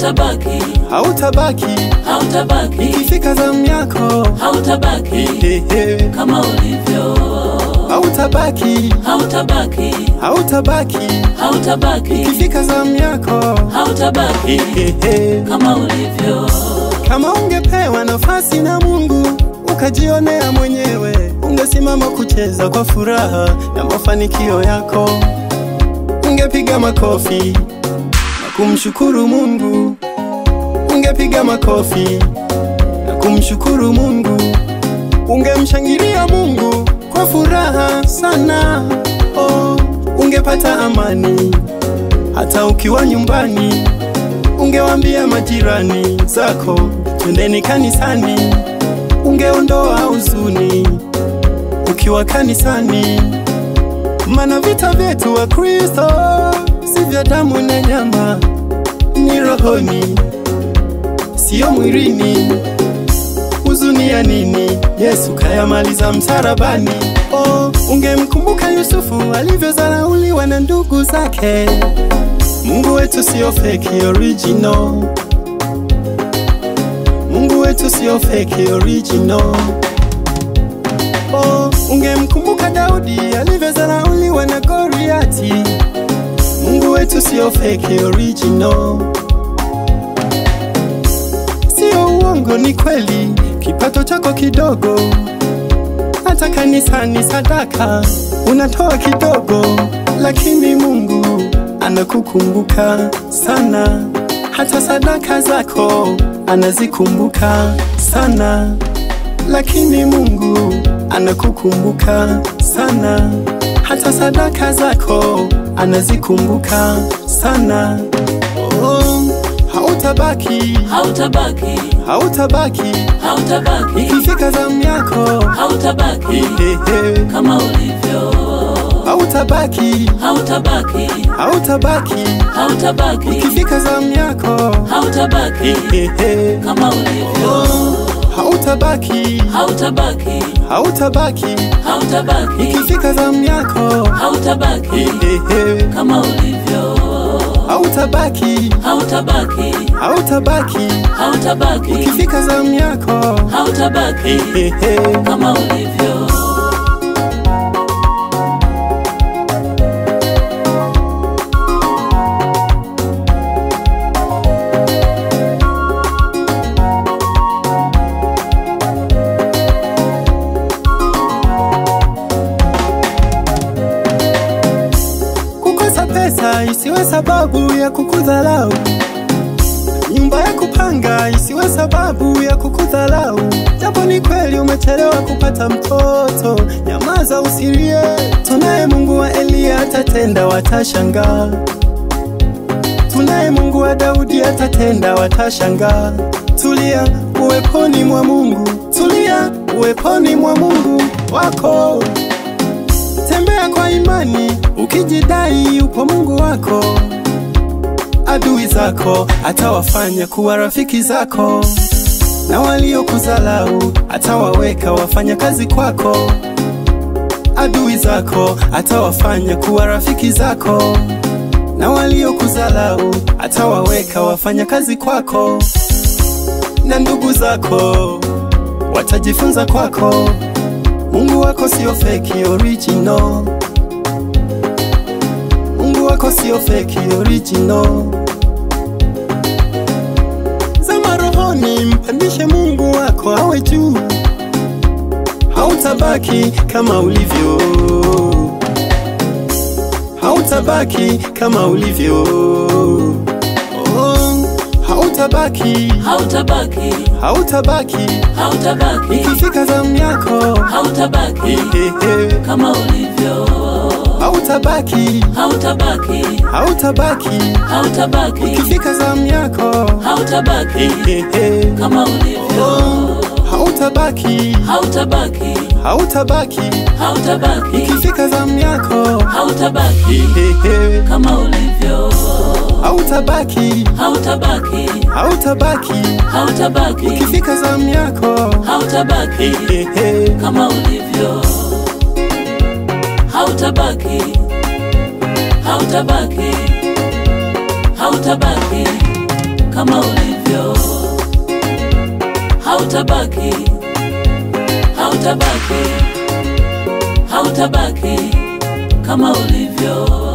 hautabaki, hautabaki hautabaki, ikifika zamu yako hautabaki Hehe. kama ulivyo, hautabaki hautabaki, hautabaki hautabaki, ikifika zamu yako hautabaki Hehe. kama ulivyo, Kama ungepewa nafasi na Mungu ukajionea mwenyewe, ungesimama kucheza kwa furaha na mafanikio yako, ungepiga makofi na kumshukuru Mungu, ungepiga makofi na kumshukuru Mungu, ungemshangilia Mungu kwa furaha sana. Oh, ungepata amani hata ukiwa nyumbani ungewambia majirani zako twendeni kanisani, ungeondoa huzuni ukiwa kanisani, mana vita vyetu wa Kristo si vya damu na nyama, ni rohoni, siyo mwilini. Huzuni ya nini? Yesu kayamaliza msalabani. Oh, ungemkumbuka Yusufu alivyodharauliwa na ndugu zake. Mungu wetu sio fake original. Mungu wetu sio fake original. Oh, ungemkumbuka Daudi alivyodharauliwa na Goliati. Mungu wetu sio fake original. Sio uongo, ni kweli, kipato chako kidogo, hata kanisani sadaka unatoa kidogo, lakini Mungu anakukumbuka sana, hata sadaka zako anazikumbuka sana, lakini Mungu anakukumbuka sana, hata sadaka zako anazikumbuka sana. Oh, hautabaki, hautabaki, hautabaki hautabaki, ikifika zamu yako, hautabaki Hehe. kama ulivyo, hautabaki, hautabaki, hautabaki hautabaki, ikifika zamu yako, hautabaki Hehe. kama ulivyo, Oh, hautabaki, hautabaki, hautabaki hautabaki, ikifika zamu yako, hautabaki Hehe. kama ulivyo, hautabaki, hautabaki, hautabaki hautabaki, ikifika zamu yako, hautabaki Hehe. kama ulivyo. Kukosa pesa isiwe sababu ya kukudharau. Nyumba ya kupanga isiwe sababu ya kukudharau. Japo ni kweli umechelewa kupata mtoto, nyamaza usilie. Tunaye Mungu wa Eliya atatenda, watashangaa. Tunaye Mungu wa Daudi atatenda, watashangaa. Tulia uweponi mwa Mungu, tulia uweponi mwa Mungu wako. Tembea kwa imani ukijidai upo Mungu wako. Adui zako atawafanya kuwa rafiki zako, na waliokuzalau atawaweka wafanya kazi kwako. Adui zako atawafanya kuwa rafiki zako, na waliokuzalau atawaweka wafanya kazi kwako, na ndugu zako watajifunza kwako. Mungu wako sio fake original. Mungu wako sio fake original. Zama rohoni, mpandishe Mungu wako awe juu, hautabaki kama ulivyo, hautabaki kama ulivyo. Oh, hautabaki, Hautabaki, hautabaki hautabaki, ikifika zamu yako, hautabaki Hehe. kama ulivyo, hautabaki, hautabaki, hautabaki hautabaki, ikifika zamu yako, hautabaki Hehe. kama ulivyo, hautabaki, hautabaki, hautabaki hautabaki, ikifika zamu yako, hautabaki Hehe. kama ulivyo, hautabaki, hautabaki, hautabaki hautabaki, ikifika zamu yako, hautabaki Hehe. kama ulivyo, hautabaki, hautabaki, hautabaki kama ulivyo, hautabaki, hautabaki, hautabaki kama ulivyo.